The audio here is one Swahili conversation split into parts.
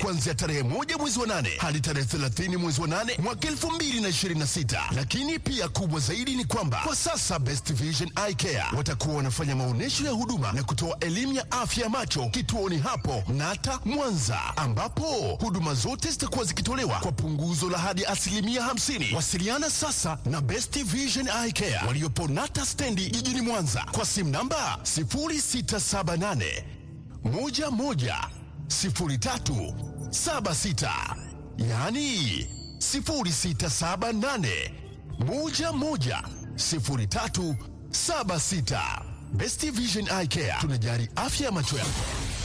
kuanzia tarehe moja mwezi wa nane hadi tarehe 30 mwezi wa nane mwaka 2026. Lakini pia kubwa zaidi ni kwamba kwa sasa Best Vision Eye Care watakuwa wanafanya maonyesho ya huduma na kutoa elimu ya afya ya macho kituoni hapo Nata Mwanza, ambapo huduma zote zitakuwa zikitolewa kwa punguzo la hadi asilimia 50. Wasiliana sasa na Best Vision Eye Care waliopo Nata stendi jijini Mwanza kwa simu namba 0678 11 03 76, yaani 0678 11 03 76. Best Vision Eye Care tunajali afya ya macho yako.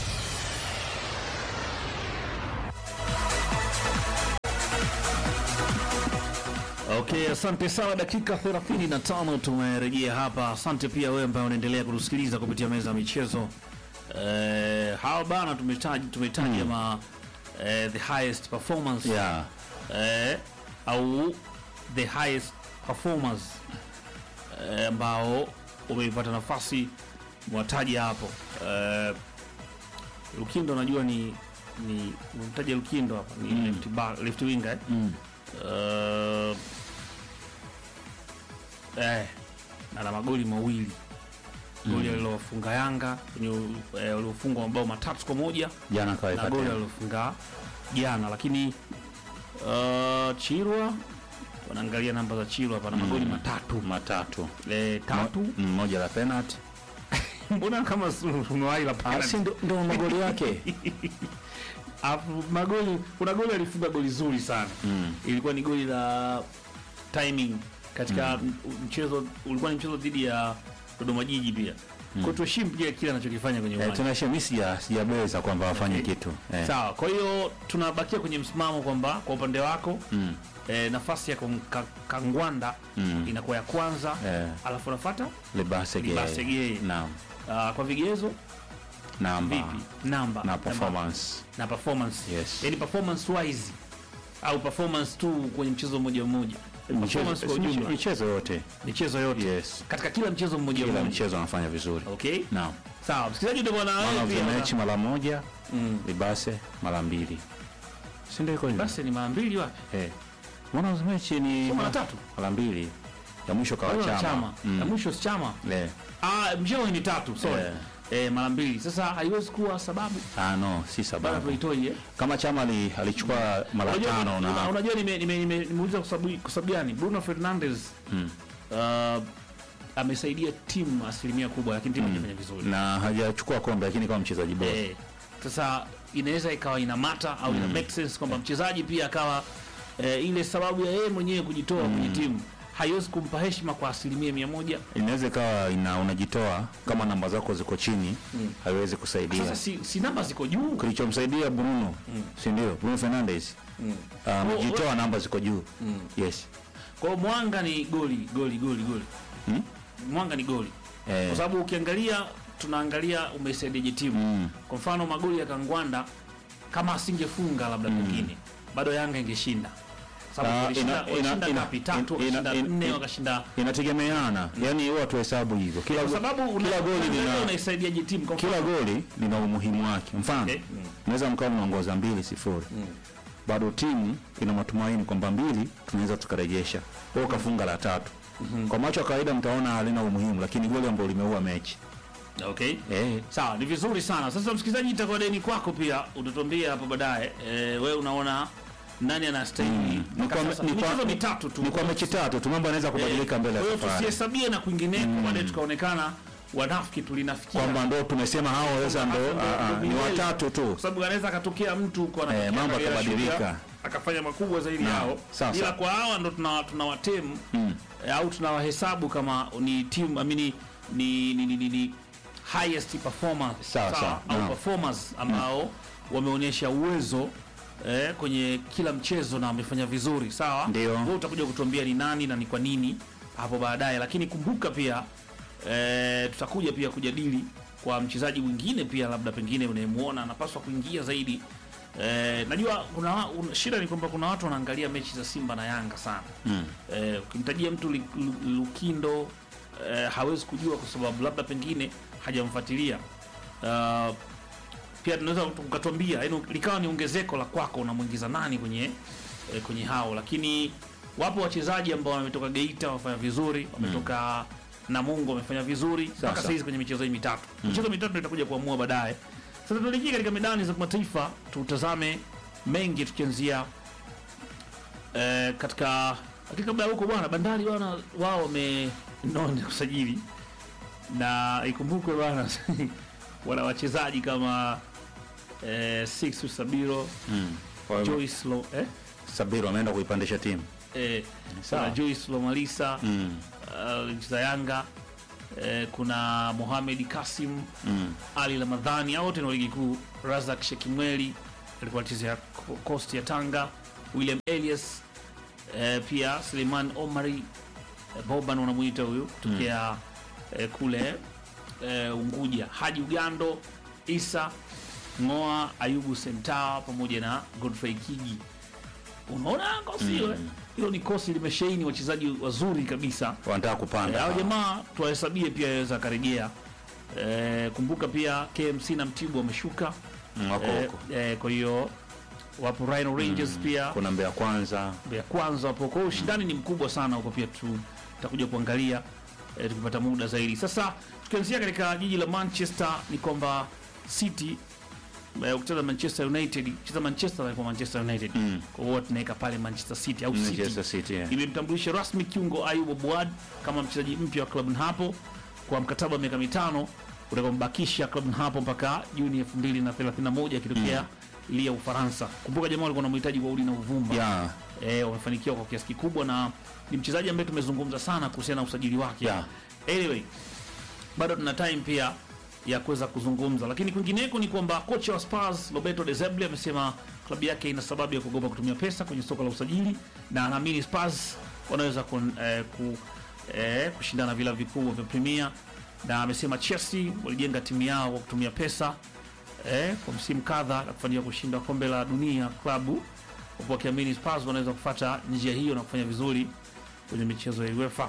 Okay, asante sana. Dakika 35 tumerejea hapa. Asante pia wewe ambaye unaendelea kutusikiliza kupitia meza ya michezo. Eh, hawa bana tumetaja tumetaja ma eh, the highest performance Yeah. eh, au the highest performers eh, ambao umeipata nafasi mwataja hapo eh, Lukindo najua ni ni umemtaja Lukindo hapa ni left, back, left winger eh? Mm. Uh, eh, ana magoli mawili goli alilofunga Yanga kwenye eh, waliofungwa mabao matatu kwa moja Jana na kaweka goli tena. alilofunga jana, lakini uh, Chirwa wanaangalia namba za Chirwa hapa na magoli matatu matatu eh, tatu Mo- moja la penalty. mbona kama su- umewahi la Ah, penalty? si ndo ndo magoli yake. Alafu magoli kuna goli alifunga goli zuri sana Mm. ilikuwa ni goli la timing katika m- mchezo ulikuwa ni mchezo dhidi ya Dodoma Jiji pia mm. kwa tuheshimu pia kile anachokifanya kwenye Eh, uwanja tunashia mimi sija sijabeza kwamba wafanye Okay. kitu. Eh. sawa kwa hiyo tunabakia kwenye msimamo kwamba kwa upande wako Mm. eh, nafasi ya Kong- Ka- Kangwanda Mm. inakuwa ya kwanza Eh. alafu nafuata Lebasege. Lebasege. Naam. uh, kwa vigezo Namba. vipi namba Na Namba- performance. na performance Yes. yani performance wise au performance tu kwenye mchezo mmoja mmoja performance kwa Michezo- ujumla Michezo yote. michezo yote Yes. katika kila mchezo mmoja Kila mmoja mchezo anafanya vizuri. okay Naam. sawa msikilizaji ndio bwana Man wewe of the pia match mara moja, Mm. Libase mara mbili. Si ndio iko hivyo? basi ni mara mbili wapi Eh. Man of the match ni Sio mara tatu? Mara mbili. Ya mwisho Kwa kawa hiyo chama. chama Mm. ya mwisho si chama Eh. ah mchezo ni tatu sorry Eh. eh mara mbili sasa haiwezi kuwa sababu Ah no, si bana sababu. tuitoi eh Kama chama ali- alichukua mara Unajua- tano una- na unajua nime- nime- nime- nimeuliza kwa sababu kwa sababu gani Bruno Fernandes Mm. uh, amesaidia timu asilimia kubwa lakini timu haijafanya vizuri na hajachukua kombe lakini kama mchezaji bora. Eh, sasa inaweza ikawa ina mata au ina make sense kwamba mchezaji pia akawa eh, ile sababu ya yeye mwenyewe kujitoa kwenye timu haiwezi kumpa heshima kwa asilimia mia moja. Inaweza ikawa ina unajitoa kama namba zako ziko chini, haiwezi kusaidia. Sasa si, si namba ziko juu Kilichomsaidia Bruno, si ndio? Bruno Fernandes. Ah, Amejitoa namba ziko juu. Yes. kwa hiyo Mwanga ni goli goli goli goli Hmm? Mwanga ni goli Eh. kwa sababu ukiangalia tunaangalia umesaidiaje timu Mm. kwa mfano magoli ya Kangwanda kama asingefunga labda pengine bado Yanga ingeshinda sababu Ah, walishinda ina- walishinda ina- ngapi ina- tatu ina- wakashinda ina- nne ina- wakashinda Inategemeana. Yaani huwa tuhesabu hivyo. Kila kwa go- sababu una- kila goli unaangalia lina unaisaidiaje timu kwa kila mfano goli lina umuhimu wake. Mfano, Okay. Mm. naweza mkawa mnaongoza mbili sifuri bado timu ina matumaini kwamba mbili tunaweza tukarejesha, wewe ukafunga la tatu. Kwa macho ya kawaida mtaona halina umuhimu, lakini goli ambalo limeua mechi okay eh, sawa ni vizuri sana sasa msikilizaji itakuwa deni kwako pia utatuambia hapo baadaye e, wewe unaona nani anastahili Ni mpaka kwa- sasa ni kwa- michezo mitatu tu ni kwa mechi tatu tu, mambo yanaweza kubadilika mbele kwa ya hiyo safari, tusihesabie na kwingineko baadaye tukaonekana wanafiki tulinafikia kwamba ndo tumesema hao sasa ndo Ndo- ah, ah, ndo ni milele. watatu tu. kwa sababu anaweza akatokea mtu kwa anatokea Eh, mambo Kagera yakabadilika. Sugar, akafanya makubwa zaidi Naam, yao sawa, ila sawa. kwa hawa ndo tuna tunawatemu eh, au tunawahesabu kama ni team I mean, ni, ni, ni, ni, ni highest performance Sawa, sawa, au naam. performers ambao wameonyesha uwezo eh, kwenye kila mchezo na wamefanya vizuri sawa Ndio. Wewe utakuja kutuambia ni nani na ni kwa nini hapo baadaye lakini kumbuka pia eh, tutakuja pia kujadili kwa mchezaji mwingine pia labda pengine unayemuona anapaswa kuingia zaidi eh, najua kuna wa- un, shida ni kwamba kuna watu wanaangalia mechi za Simba na Yanga sana Mm. eh, ukimtajia mtu Lu- Lu- Lukindo eh, hawezi kujua kwa sababu labda pengine hajamfuatilia uh, pia tunaweza ukatuambia yani likawa ni ongezeko la kwako unamwingiza nani kwenye eh, kwenye hao lakini wapo wachezaji ambao wametoka Geita wamefanya vizuri wametoka Namungo wamefanya vizuri mpaka Sasa. sasa hizi kwenye michezo hii mitatu michezo mitatu ndio itakuja kuamua baadaye sasa tuelekee katika medani za kimataifa tutazame mengi tukianzia eh, katika lakini kabla ya huko bwana bandari bwana wao wamenona kusajili na ikumbukwe bwana wana wachezaji kama eh, Sixto Sabiro Mm. Kwa hiyo Joyce Lo, eh, Sabiru ameenda kuipandisha timu. eh, Sawa. kuna Joyce Lomalisa Mm. uh, za Yanga eh, kuna Mohamed Kasim Mm. Ali Ramadhani hao wote ni wa ligi kuu. Razak Shekimweli alikuwa anachezea Ko- Coast ya Tanga, William Elias eh, pia Suleiman Omari eh, Boban unamuita huyu kutokea eh, kule eh, Unguja, Haji Ugando, Isa Ngoa, Ayubu Sentawa pamoja na Godfrey Kigi. Unaona kosi hilo? Hilo ni kosi limeshaini wachezaji wazuri kabisa. Wanataka Eh, kupanda. hao jamaa tuwahesabie pia yaweza akarejea. Eh, kumbuka pia KMC na Mtibwa wameshuka Mm, wako eh, huko. eh, kwa hiyo wapo Rhino Rangers pia Kuna Mbeya kwanza. ya kwanza wapo. Kwa hiyo ushindani ni mkubwa sana huko, pia tu tutakuja kuangalia eh, tukipata muda zaidi. Sasa tukianzia katika jiji la Manchester ni kwamba City eh, ukicheza Manchester United cheza Manchester na kwa Manchester United Mm. kwa hiyo tunaweka pale Manchester City au City Manchester City. yeah. imemtambulisha rasmi kiungo Ayub Abuad kama mchezaji mpya wa klabu hapo kwa mkataba wa miaka mitano utakaombakisha klabu hapo mpaka Juni 2031 akitokea ligi ya Ufaransa. Kumbuka jamaa walikuwa wanamhitaji kwa udi na uvumba Yeah. eh, wamefanikiwa kwa kiasi kikubwa na ni mchezaji ambaye tumezungumza sana kuhusiana na usajili wake. Yeah. Anyway, bado tuna time pia ya kuweza kuzungumza, lakini kwingineko ni kwamba kocha wa Spurs Roberto De Zerbi amesema klabu yake ina sababu ya kuogopa kutumia pesa kwenye soko la usajili na anaamini Spurs wanaweza kun, eh, ku, eh, kushindana vilabu vikubwa vya Premier, na amesema Chelsea walijenga timu yao kwa kutumia pesa eh, kwa msimu kadha na kufanikiwa kushinda kombe la dunia klabu, huku wakiamini Spurs wanaweza kufuata njia hiyo na kufanya vizuri kwenye michezo ya UEFA.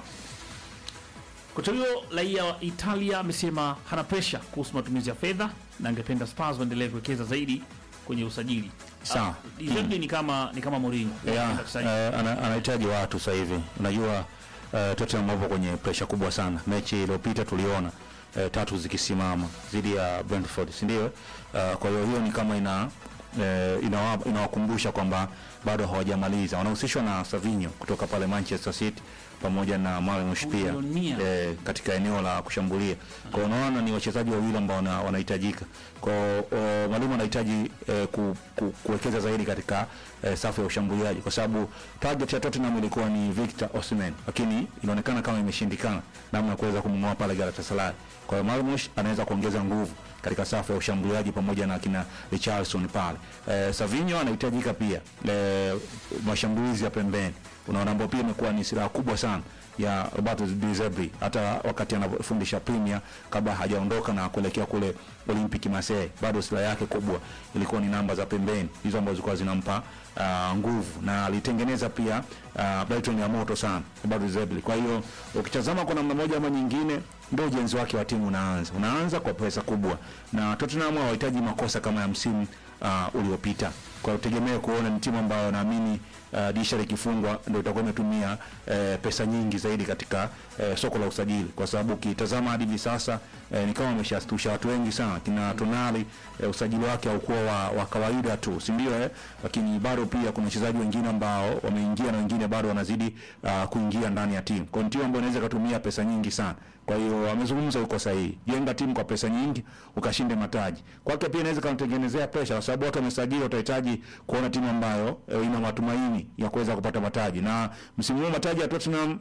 Kocha huyo raia wa Italia amesema hana presha kuhusu matumizi ya fedha na angependa Spurs waendelee kuwekeza zaidi kwenye usajili. Sawa. Ah, Deserbi ni kama ni kama Mourinho. Yeah, Anapenda kusajili. eh, ana- anahitaji watu sasa hivi. Unajua uh, Tottenham wapo kwenye presha kubwa sana. Mechi iliyopita tuliona eh, tatu zikisimama dhidi ya Brentford, si ndio? Uh, kwa hiyo hiyo ni kama ina eh, inawa- inawakumbusha kwamba bado hawajamaliza. Wanahusishwa na Savinho kutoka pale Manchester City pamoja na Marmoush pia Milioni mia. eh, katika eneo la kushambulia. Kwa hiyo unaona ni wachezaji wawili ambao wana- wanahitajika. Kwa hiyo eh, mwalimu anahitaji eh, ku, ku, kuwekeza zaidi katika eh, safu ya ushambuliaji kwa sababu target ya Tottenham ilikuwa ni Victor Osimhen, lakini inaonekana kama imeshindikana namna ya kuweza kumng'oa pale Galatasaray. Kwa hiyo Marmoush anaweza kuongeza nguvu katika safu ya ushambuliaji pamoja na kina Richarlison pale. Eh, Savinho anahitajika pia eh, mashambulizi ya pembeni unaona ambao pia imekuwa ni silaha kubwa sana ya Roberto De Zerbi hata wakati anafundisha Premier kabla hajaondoka na kuelekea kule Olympic Marseille, bado silaha yake kubwa ilikuwa ni namba za pembeni hizo ambazo zilikuwa zinampa uh, nguvu na alitengeneza pia uh, Brighton ya moto sana Roberto De Zerbi. Kwa hiyo ukitazama kwa namna moja ama nyingine, ndio ujenzi wake wa timu unaanza unaanza kwa pesa kubwa, na Tottenham hawahitaji makosa kama ya msimu uh, uliopita. Kwa hiyo tegemee kuona ni timu ambayo naamini uh, dirisha likifungwa ndio itakuwa imetumia uh, pesa nyingi zaidi katika uh, soko la usajili, kwa sababu ukitazama hadi hivi sasa uh, ni kama ameshastusha watu wengi sana. Kina Tonali uh, usajili wake haukuwa wa, wa kawaida tu, si ndio? Eh, lakini bado pia kuna wachezaji wengine ambao wameingia na wengine bado wanazidi uh, kuingia ndani ya timu. Kwa hiyo ni timu ambayo inaweza kutumia pesa nyingi sana. Kwa hiyo amezungumza yuko sahihi, jenga timu kwa pesa nyingi ukashinde mataji. Kwake pia inaweza kumtengenezea presha, kwa sababu watu wamesajili, watahitaji kuona timu ambayo e, ina matumaini ya kuweza kupata mataji, na msimu huu mataji ya Tottenham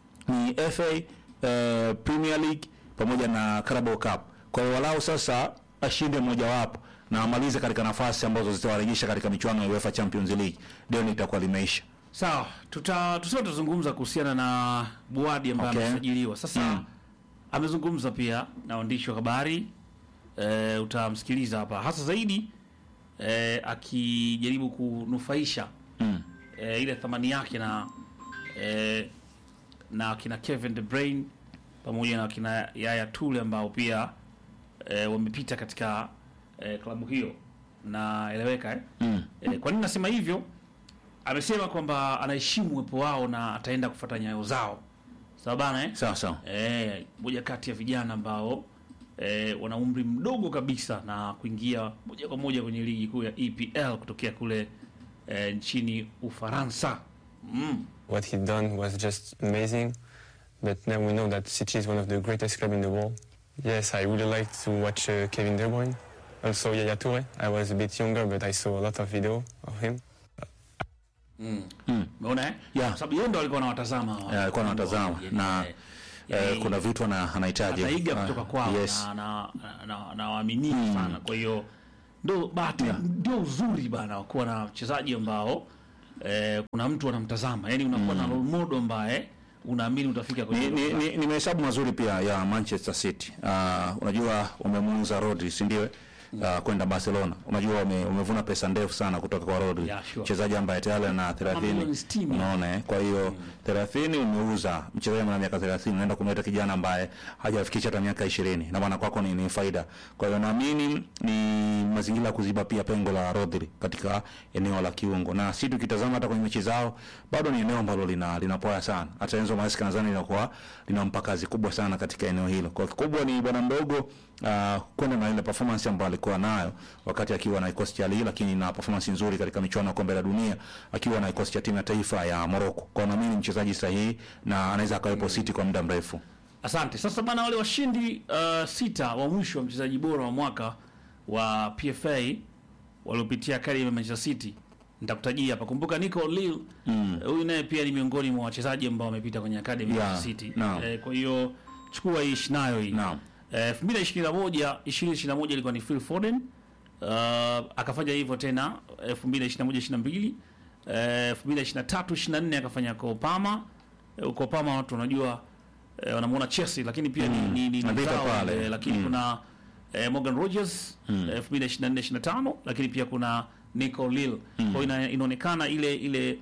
ni FA eh, Premier League pamoja na Carabao Cup. Kwa hiyo walau sasa ashinde mojawapo na amalize katika nafasi ambazo zitawarejesha katika michuano ya UEFA Champions League, ndio litakuwa limeisha. Sawa, tuta tusio tutazungumza kuhusiana na Buadi ambaye Okay. amesajiliwa. Sasa Mm. amezungumza pia na waandishi wa habari e, utamsikiliza hapa hasa zaidi e, akijaribu kunufaisha Mm. e, ile thamani yake na e, na kina Kevin De Bruyne pamoja na kina Yaya Toure ambao pia e, wamepita katika eh, klabu hiyo naeleweka eh? Mm. Eh, kwa nini nasema hivyo? Amesema kwamba anaheshimu uwepo wao na ataenda kufuata nyayo zao, sawa bana eh? Sawa sawa. Eh, moja kati ya vijana ambao eh, wana umri mdogo kabisa na kuingia moja kwa moja kwenye ligi kuu ya EPL kutokea kule eh, nchini Ufaransa. Mm. What he done was just amazing. But now we know that City is one of the greatest clubs in the world. Yes, I really like to watch uh, Kevin De Bruyne. Also Yaya Toure. I was a bit younger, but I saw a lot of video of him. Umeona eh? Yeah. Kwa sababu yeye ndo alikuwa anawatazama hawa. Eh, alikuwa anawatazama Yani, na eh, eh, yani, kuna vitu ana- anahitaji ataiga Ah, kutoka kwao yes. na na na, na waaminifu sana. Kwa hiyo ndo bahati ndio uzuri bana wa kuwa na wachezaji ambao eh, kuna mtu anamtazama, yani unakuwa na role model ambaye unaamini utafika kwenye ni, hilo ni, kiwango. ni, ni mahesabu mazuri pia ya Manchester City. Uh, unajua umemuuza Rodri, si ndio? Uh, kwenda Barcelona. Unajua ume, umevuna pesa ndefu sana kutoka kwa Rodri. Yeah, sure. Mchezaji ambaye tayari ana 30. milioni 60. Unaona eh? Kwa hiyo 30 umeuza mchezaji mwenye miaka 30 unaenda kumleta kijana ambaye hajafikisha hata miaka 20. Na maana kwako ni, ni faida. Kwa hiyo naamini ni mazingira ya kuziba pia pengo la Rodri katika eneo la kiungo. Na si tukitazama hata kwenye mechi zao bado ni eneo ambalo lina linapoa sana. Hata Enzo Maresca nadhani linakuwa linampa kazi kubwa sana katika eneo hilo. Kwa kikubwa ni bwana mdogo uh, kwenda na ile performance ambayo alikuwa nayo wakati akiwa na kikosi cha Lille, lakini na performance nzuri katika michuano ya kombe la dunia akiwa na kikosi cha timu ya taifa ya Morocco. Kwa hiyo naamini ni mchezaji sahihi na anaweza akawepo City kwa muda mrefu. Asante. Sasa bana, wale washindi uh, sita wa mwisho wa mchezaji bora wa mwaka wa PFA waliopitia academy ya Manchester City nitakutajia hapa. Kumbuka Nico Lille huyu naye pia ni miongoni mwa wachezaji ambao wamepita kwenye academy ya Yeah, Manchester City. naam. Eh, kwa hiyo chukua hii ishi nayo hii. Naam. Eh, 2021 2021 ilikuwa ni Phil Foden. Uh, akafanya hivyo tena 2021 22 eh, 2023 24 akafanya kwa Obama. Eh, Kwa Obama watu wanajua eh, wanamuona Chelsea lakini pia ni ni, ni, ni Napita zao, pale. eh, lakini Mm. kuna eh, Morgan Rogers eh, 2024 25 lakini pia kuna Nico Lille. Kwa hiyo ina, inaonekana ile ile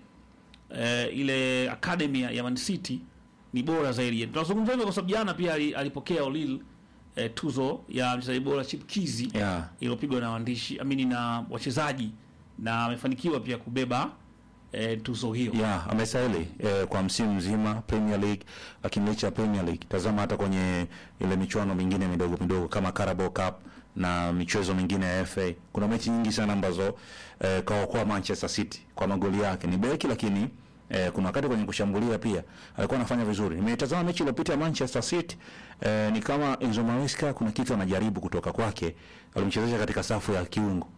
eh, ile academy ya ya Man City ni bora zaidi. Tunazungumza hivyo kwa sababu jana pia ali- alipokea Lille eh, tuzo ya mchezaji bora chipkizi Yeah. iliyopigwa na waandishi amini na wachezaji na amefanikiwa pia kubeba eh, tuzo hiyo. Yeah, amestahili eh, kwa msimu mzima Premier League, lakini licha ya Premier League, tazama hata kwenye ile michuano mingine midogo midogo kama Carabao Cup na michezo mingine ya FA, kuna mechi nyingi sana ambazo eh, kaokoa Manchester City kwa magoli yake. Ni beki lakini Eh, kuna wakati kwenye kushambulia pia alikuwa anafanya vizuri. Nimetazama mechi iliyopita ya Manchester City eh, ni kama Enzo Maresca kuna kitu anajaribu kutoka kwake. Alimchezesha katika safu ya kiungo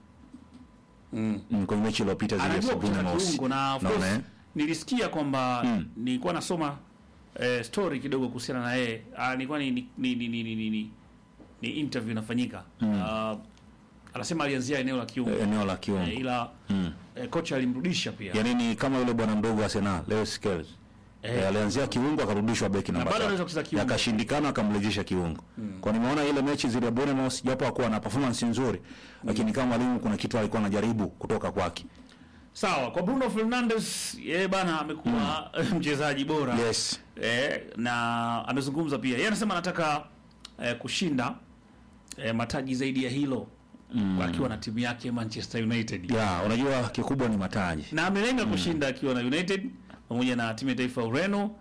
mm. kwenye mechi iliyopita zile Anajua kucheza Bournemouth. kiungo na of Naona, course eh? nilisikia kwamba Mm. nilikuwa nasoma eh, story kidogo kuhusiana na yeye. Ah, nilikuwa ni ni ni ni, ni, ni, ni, ni interview inafanyika. Ah, anasema alianzia eneo la kiungo. eneo la kiungo Eh, ila Mm. eh, kocha alimrudisha pia. yaani ni kama yule bwana mdogo wa Arsenal Lewis Skells eh, alianzia kiungo akarudishwa beki namba bado tatu. anaweza kucheza kiungo. yakashindikana akamrejesha kiungo kwa nimeona ile mechi zile ya Bournemouth japo hakuwa na performance nzuri lakini kama mwalimu kuna kitu alikuwa anajaribu kutoka kwake Sawa, kwa Bruno Fernandes yeye bana amekuwa mchezaji bora. yes eh, na amezungumza pia yeye anasema anataka eh, kushinda eh, mataji zaidi ya hilo mm. akiwa na timu yake Manchester United ya unajua kikubwa ni mataji na amelenga kushinda akiwa na United pamoja na timu ya taifa ya Ureno.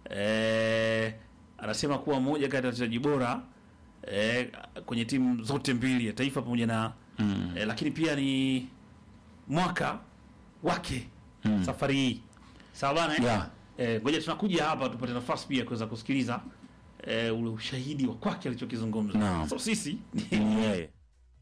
Eh, anasema kuwa mmoja kati ya wachezaji bora eh, kwenye timu zote mbili ya taifa pamoja na mm. eh, lakini pia ni mwaka wake mm. safari hii sawa bana eh? Yeah. Eh, ngoja tunakuja hapa tupate nafasi pia kuweza kusikiliza eh, ule ushahidi wa kwake alichokizungumza. Naam. So sisi ni yeye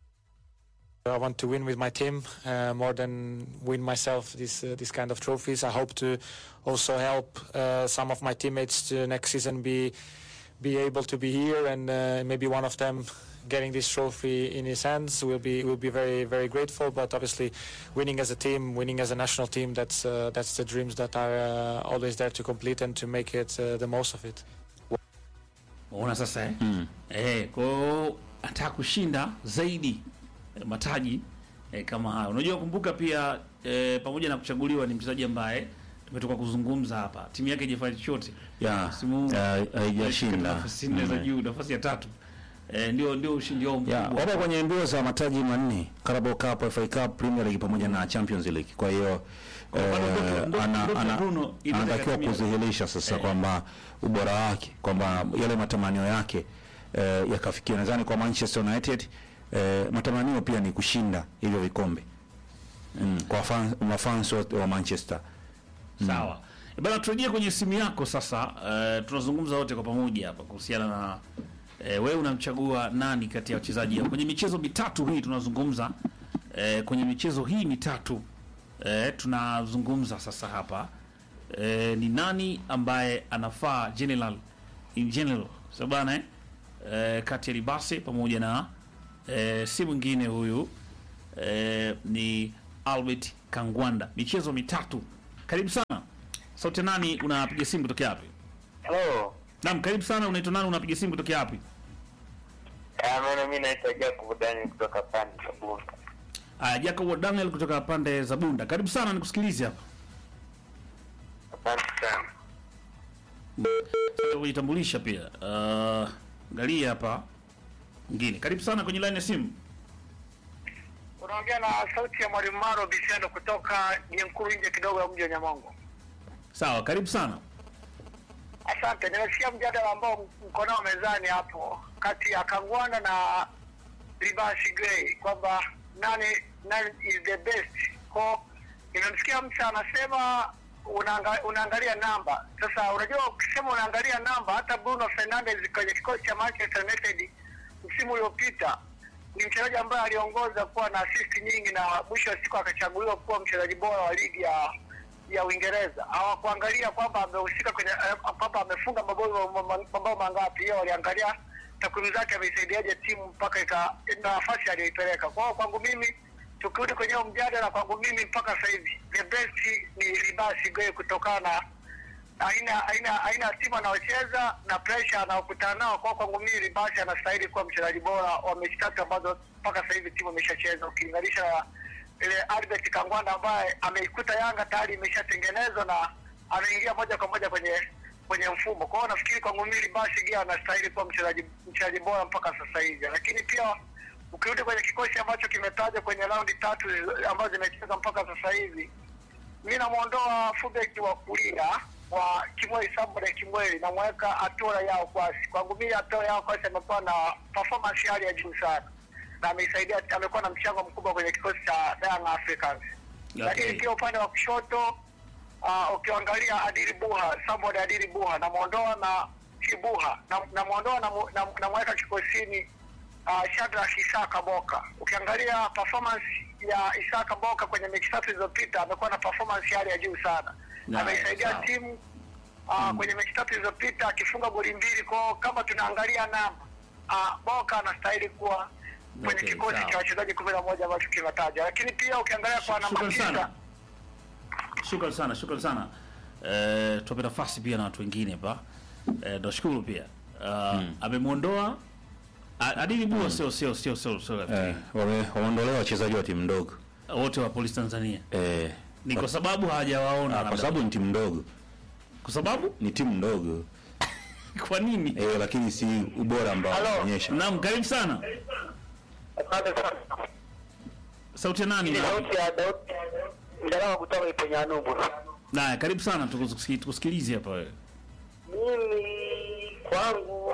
I want to win with my team uh, more than win myself this uh, this kind of trophies. I hope to also help uh, some of my teammates to next season be be able to be here and uh, maybe one of them getting this trophy in his hands will be will be very very grateful. But obviously, winning as a team, winning as a national team, that's uh, that's the dreams that are uh, always there to complete and to make it uh, the most of it. Unaona sasa eh? Eh, kwa hiyo anataka kushinda zaidi eh, mataji eh, kama hayo. Unajua kumbuka pia eh, pamoja na kuchaguliwa ni mchezaji ambaye tumetoka kuzungumza hapa. Timu yake haijafanya chochote. ya Msimu huu ya, Katika haijashinda nafasi nne za Mm. juu, nafasi ya tatu. eh, ndio ndio ushindi wao Yeah, mkubwa wapo kwenye mbio za mataji manne Carabao Cup, FA Cup, Premier League pamoja na Champions League. Kwa hiyo Kwa bado eh, ndoto- ndoto- ana- ndoto ana- Bruno inaweza anatakiwa ikatimia. kudhihirisha sasa Eh. kwamba ubora wake kwamba yale matamanio yake eh, yakafikia. Nadhani kwa Manchester United eh, matamanio pia ni kushinda hivyo vikombe mm, kwa fan, mafans wote wa Manchester Sawa. E bana, turejee kwenye simu yako sasa. Uh, tunazungumza wote kwa pamoja hapa kuhusiana na uh, wewe unamchagua nani kati ya wachezaji kwenye michezo mitatu hii tunazungumza. Uh, kwenye michezo hii mitatu uh, tunazungumza sasa hapa uh, ni nani ambaye anafaa general in general sababu bana eh? uh, kati ya Libase pamoja na uh, si mwingine huyu eh, ni Albert Kangwanda. Michezo mitatu. Karibu sana. Sauti nani unapiga simu kutokea wapi? Hello. Naam, karibu sana. Unaitwa nani unapiga simu kutokea wapi? Ah, maana mimi naitwa Jacob Daniel kutoka pande za Bunda. Aya, Jacob Daniel kutoka pande za Bunda. Karibu sana nikusikilize hapa. Asante sana. Sasa kujitambulisha pia. Uh, angalia hapa. Ngine. Karibu sana kwenye line ya simu. Unaongea na sauti ya Mwalimu Maro Bisiano kutoka Nyenkuru nje kidogo ya mji wa Nyamongo. Sawa, karibu sana. Asante. Nimesikia mjadala ambao mko nao mezani hapo kati ya Kangwanda na Libasi Gray kwamba nani nani is the best. Ko nimemsikia mtu anasema unaanga, unaangalia namba. Sasa unajua ukisema unaangalia namba, hata Bruno Fernandes kwenye kikosi cha Manchester United msimu uliopita ni mchezaji ambaye aliongoza kuwa na assist nyingi na mwisho wa siku akachaguliwa kuwa mchezaji bora wa ligi ya ya Uingereza. Hawakuangalia kwamba amehusika kwenye eh, kwamba amefunga mabao ma- ma- mabao mangapi, hiyo waliangalia takwimu zake, ameisaidiaje timu mpaka ika na nafasi aliyoipeleka. Kwa hiyo kwangu mimi, tukirudi kwenye huo mjadala, kwangu mimi mpaka sasa hivi the best ni Libasi Gay kutokana na aina aina aina ya timu anaocheza na pressure anaokutana nao. Kwa kwangu mimi Libasi anastahili kuwa mchezaji bora wa mechi tatu ambazo mpaka sasa hivi timu imeshacheza ukilinganisha na ile Albert Kangwanda ambaye ameikuta Yanga tayari imeshatengenezwa na ameingia moja kwa moja kwenye kwenye mfumo. Kwa hiyo nafikiri kwangu mimi Libasi Gia anastahili kuwa mchezaji mchezaji bora mpaka sasa hivi, lakini pia ukirudi kwenye kikosi ambacho kimetajwa kwenye raundi tatu ambazo zimecheza mpaka sasa hivi mi namwondoa fullback wa kulia wa Kimweli Sambole Kimweli, namweka Atola Yao Kwasi. Kwangu mimi Atola Yao Kwasi amekuwa na performance hali ya juu sana na ameisaidia, amekuwa na mchango mkubwa kwenye kikosi cha Young Africans. Lakini pia upande wa kushoto uh, ukiangalia Adili Buha, Sambole Adili Buha namwondoa na si Buha nam- namwondoa na mu- nam- namweka kikosini uh, Shadrack Isaka Boka. Ukiangalia performance ya Isaka Boka kwenye mechi tatu zilizopita amekuwa na performance hali ya juu sana. Na, Ameisaidia sawa. timu uh, kwenye mechi tatu zilizopita akifunga goli mbili. Kwa kama tunaangalia namba uh, Boka anastahili kuwa kwenye Okay, kikosi sawa. cha wachezaji kumi na moja ambacho kimetaja, lakini pia ukiangalia kwa namba Shukran sana. tisa Shukran sana, shukran sana. Eh, tuwape nafasi pia na watu wengine hapa. Eh, nashukuru pia. Uh, amemwondoa A- Adili Bua sio sio sio sio sio eh, wame- wameondolewa wachezaji wa timu ndogo wote wa Polisi Tanzania. eh, Ni kwa sababu hawajawaona ah, labda. kwa sababu ni timu ndogo, kwa sababu ni timu ndogo kwa nini? eh, lakini si ubora ambao Halo. wanaonyesha. Naam, karibu sana. asante sana. Sauti ya nani? Ni sauti ya Daudi Ndalawa kutoka Iponyanubu. Naye karibu sana tukusiki- tukusikilize hapa wewe. Mimi kwangu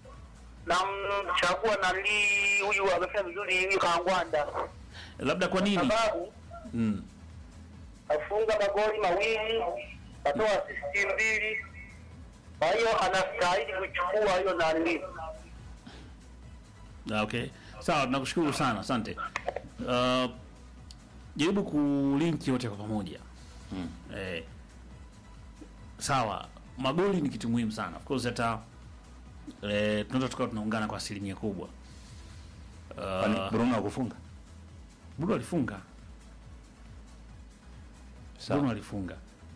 namchagua nali huyu amefanya vizuri huyu Kangwanda Labda kwa nini? sababu Mm. afunga magoli mawili atoa asisti mbili, kwa hiyo anastahili kuchukua hiyo nani. Ah, Okay. Sawa, tunakushukuru sana. Asante. Uh, jaribu kulinki wote kwa pamoja. Mm. Eh, sawa, magoli ni kitu muhimu sana. Of course hata eh, tunaweza tukawa tunaungana kwa asilimia kubwa. Kwani Uh, Bruno akufunga Bruno alifunga. Sawa. Bruno alifunga.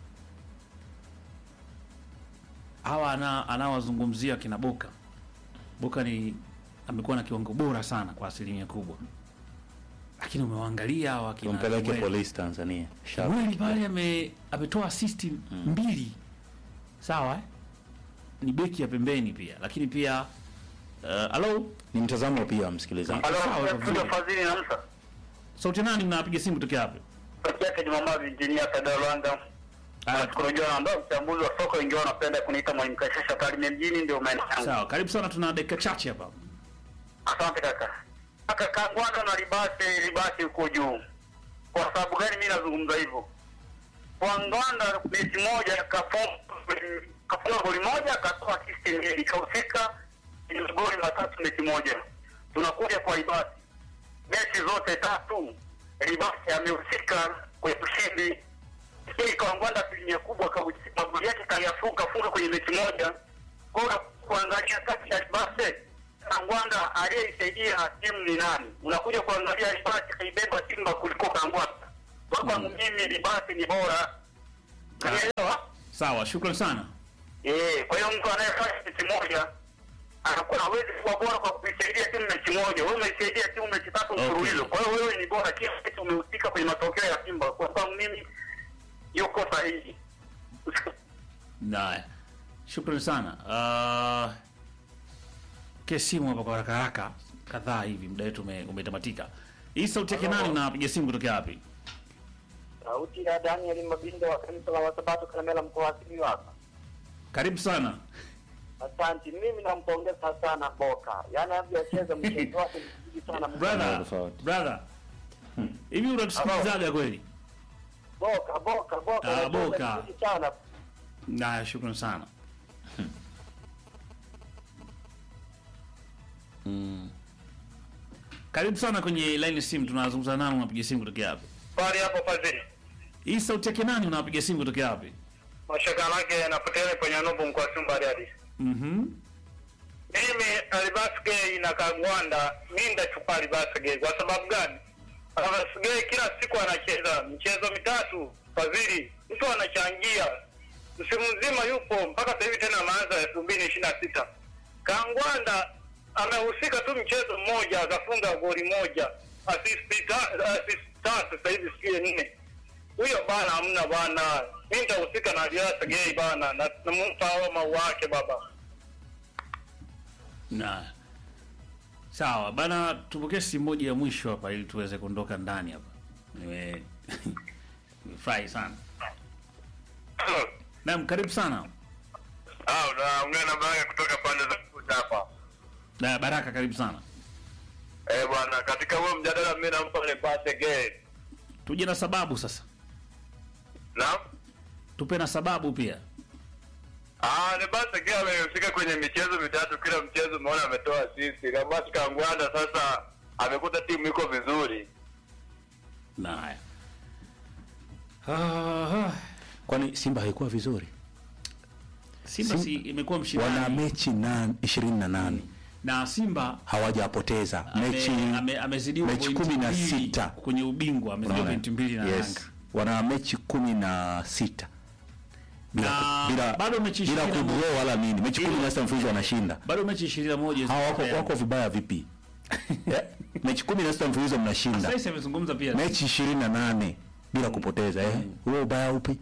Hawa ana anawazungumzia kina Boka. Boka ni amekuwa na kiwango bora sana kwa asilimia kubwa, lakini umewaangalia hawa kina tumpeleke Samuel. polisi Tanzania Sharp. Samuel pale ame ametoa assist mbili, sawa eh? ni beki ya pembeni pia, lakini pia Eh, Halo, Ni mtazamo pia msikilizaji. Halo, Sawa, studio vizuri. Fadhili na Musa. sauti nani mnapiga simu kutokea wapi? Peke yake Jumamavi injinia Sada Rwanda. Ah, Nashukuru jua ambao mchambuzi wa soka wengi wao wanapenda kuniita mwalimu Kashasha Tarime mjini ndio maana yangu. Sawa, karibu sana, tuna dakika chache hapa. Asante kaka. Kaka Kangwanda na Libase Libase uko juu. Kwa sababu gani mimi nazungumza hivyo? Kangwanda mechi moja kafunga kafunga goli moja akatoa assist mbili kahusika ni magoli matatu mechi moja. Tunakuja kwa Libase. Mechi zote tatu Libase amehusika kwenye ushindi. Lakini Kangwanda asilimia kubwa kahusika magoli yake kayafunga funga kwenye mechi moja. Kwa hiyo kuangalia kati ya Libase Kangwanda aliyeisaidia timu ni nani? Unakuja kuangalia Libasi kaibeba Simba kuliko Kangwanda. Kwa kwangu mimi Libasi ni bora. Unaelewa? Sawa, shukrani sana. Eh, kwa hiyo mtu anayefanya mechi moja anakuwa hawezi kuwa bora kwa kuisaidia timu mechi moja. Wewe umeisaidia timu mechi tatu Okay. mfululizo. Kwa hiyo wewe ni bora kila mechi umehusika kwenye matokeo ya Simba. Kwa kwangu mimi yuko sahihi. Haya, shukrani sana. Uh, ke simu hapa kwa haraka haraka kadhaa hivi, muda wetu ume- umetamatika. Hii sauti yake nani? Unapiga simu kutokea wapi? Sauti ya Daniel Mabindo wa kanisa la Wasabato Kalemela mkoa wa Simiyu hapa. Karibu sana. Asante, mimi nampongeza sana Boka, yaani anavyocheza mchezo wake mzuri sana Brother, tofauti. brother. Hivi unatusikilizaga kweli? Boka, Boka, Boka, Ah, anacheza Boka. vizuri sana. Haya, shukrani sana. Karibu sana kwenye line ya simu, tunazungumza nani? Unapiga simu kutokea wapi? Pale hapo Fadhili. Hii sauti yake nani? Unapiga simu kutokea wapi? Mashaka yake yanapotea kwenye nubu mkoa Simba hadi. Mhm. mimi Alibasge na Kagwanda mi ndachukua Alibasge kwa sababu gani? Alibasge kila siku anacheza michezo mitatu fadhili, mtu anachangia msimu mzima yupo mpaka sasa hivi tena ameanza elfu mbili ishirini na sita. Kangwanda amehusika tu mchezo mmoja akafunga goli moja assist ta- assist tatu sasa hivi sijui nne. Huyo bana hamna bana, mi nitahusika na Alibasge bana, na nampa hao mau wake baba. Na sawa bana, tupokee simu moja ya mwisho hapa ili tuweze kuondoka ndani hapa. Nime nimefurahi sana. Naam, karibu sana. Ah, unaongea na Baraka kutoka pande za Kuta hapa. Na Baraka, karibu sana. Eh, bwana, katika huo mjadala mimi nampa ile pate game. Tuje na sababu sasa, Naam. tupe na sababu pia. Ah, ni basi kia amehusika kwenye michezo mitatu, kila mchezo umeona ametoa assist. Kama basi Kangwanda sasa amekuta timu iko vizuri. Na haya Ah, Kwani Simba haikuwa vizuri? Simba si imekuwa Wana mshindani mechi na 28 na Simba hawajapoteza mechi ame, ame, amezidiwa mechi pointi kumi na mbili sita. kwenye ubingwa, amezidiwa Unaona? pointi mbili na yes. Yanga. wana mechi kumi na sita bila, Na bila, bado mechi bila 21 kudraw wala nini mechi kumi na sita mfululizo wanashinda Bado mechi 21 hawa wako, ziko wako vibaya vipi Eh, mechi kumi na sita mfululizo mnashinda Sasa amezungumza pia mechi ishirini na nane bila kupoteza eh? huo ubaya upi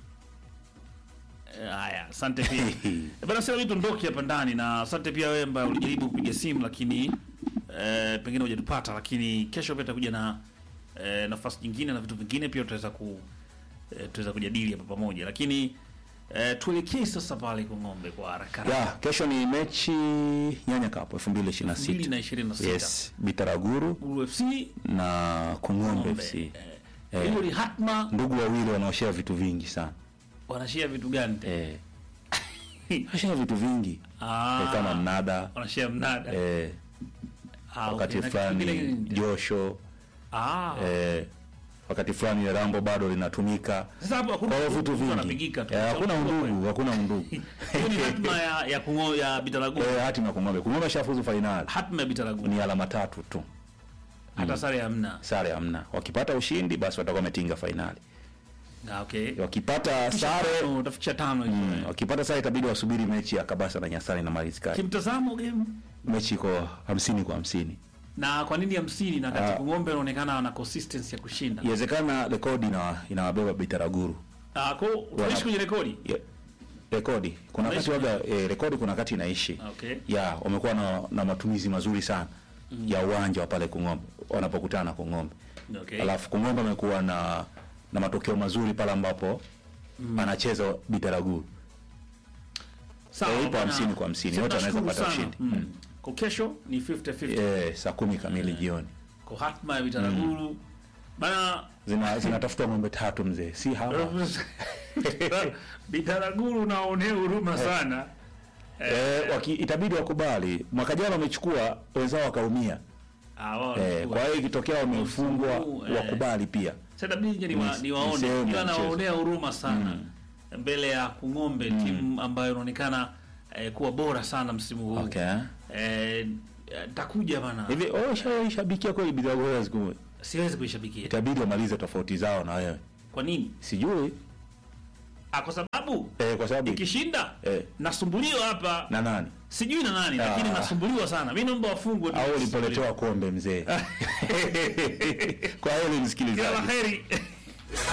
Eh, Haya, asante pia Eh, bana, sasa hivi tuondoke hapa ndani, na asante pia wewe ambaye ulijaribu kupiga simu lakini eh, pengine hujatupata, lakini kesho pia tutakuja na eh, nafasi nyingine na vitu vingine pia tutaweza ku eh, tutaweza kujadili hapa pamoja, lakini eh, tuelekee sasa pale kwa ng'ombe kwa haraka ya haraka. kesho ni mechi nyanya kapo elfu mbili ishirini na sita 2026. yes bitaraguru Guru FC na kung'ombe ng'ombe. fc Eh, hiyo ni hatma, ndugu wawili wanaoshea vitu vingi sana wanashare vitu gani? tena? eh. wanashare vitu vingi Ah, eh, kama mnada wanashare mnada. eh, Ah, wakati okay, na kitu kingine fulani nini? josho Ah, eh, wakati fulani rambo bado linatumika sasa hapo hakuna kwa hiyo vitu mtu vingi anapigika tu. Eh, hakuna Sauti kubwa undugu hakuna undugu Hiyo ni hatma ya ya kungo ya Bitaragu. Eh, hati na kung'ombe kung'ombe shafuzu fainali Hatma ya Bitaragu. ni alama tatu tu Hata sare hamna. sare hamna wakipata ushindi basi watakuwa wametinga fainali Ah, okay. wakipata sare Tano, utafikisha tano hizo. mm, wakipata sare itabidi wasubiri mechi ya kabasa na nyasani na marizikali Kimtazamo game mechi iko hamsini kwa hamsini na kwa nini hamsini na kati Ah. Kung'ombe anaonekana ana consistency ya kushinda. iwezekana rekodi ina- inawabeba bitaraguru Ah, kwa tunaishi kwenye rekodi. Ye- rekodi kuna wakati Unaishi waga eh, rekodi kuna wakati inaishi Okay. ya wamekuwa na, na matumizi mazuri sana ya uwanja wa pale Kung'ombe wanapokutana Kung'ombe Okay. alafu Kung'ombe amekuwa na na matokeo mazuri pale ambapo anacheza Bitaraguru Sawa, Eh, ipo bwana. 50 kwa 50, Sisi wote wanaweza tunashukuru kupata sana. ushindi. Mm. Mm. Kwa kesho ni 50-50 eh, saa kumi kamili jioni kwa hatma ya Bitaraguru bana zina zinatafuta ng'ombe tatu mzee si hawa Bitaraguru naonea huruma sana eh, waki, itabidi wakubali mwaka jana wamechukua wenzao wakaumia Ah, wao eh, wanachukua. kwa hiyo ikitokea wamefungwa Msimu huu, eh. wakubali pia Sasa bidi ni, wa, Ni- ni waone ni sehemu ila ya mchezo. nawaonea huruma sana mbele ya Kung'ombe timu ambayo inaonekana eh, kuwa bora sana msimu huu okay. eh, takuja bana hivi wewe ushaishabikia kweli Bidhaa siku siwezi kuishabikia itabidi wamalize tofauti zao na wewe kwa nini sijui ah, kwa sababu eh, kwa sababu ikishinda Eh. nasumbuliwa hapa na nani sijui na nani lakini Ah. nasumbuliwa sana mi naomba wafungwe tu. au ulipoletewa kombe mzee kwa hiyo kila la msikilizaji heri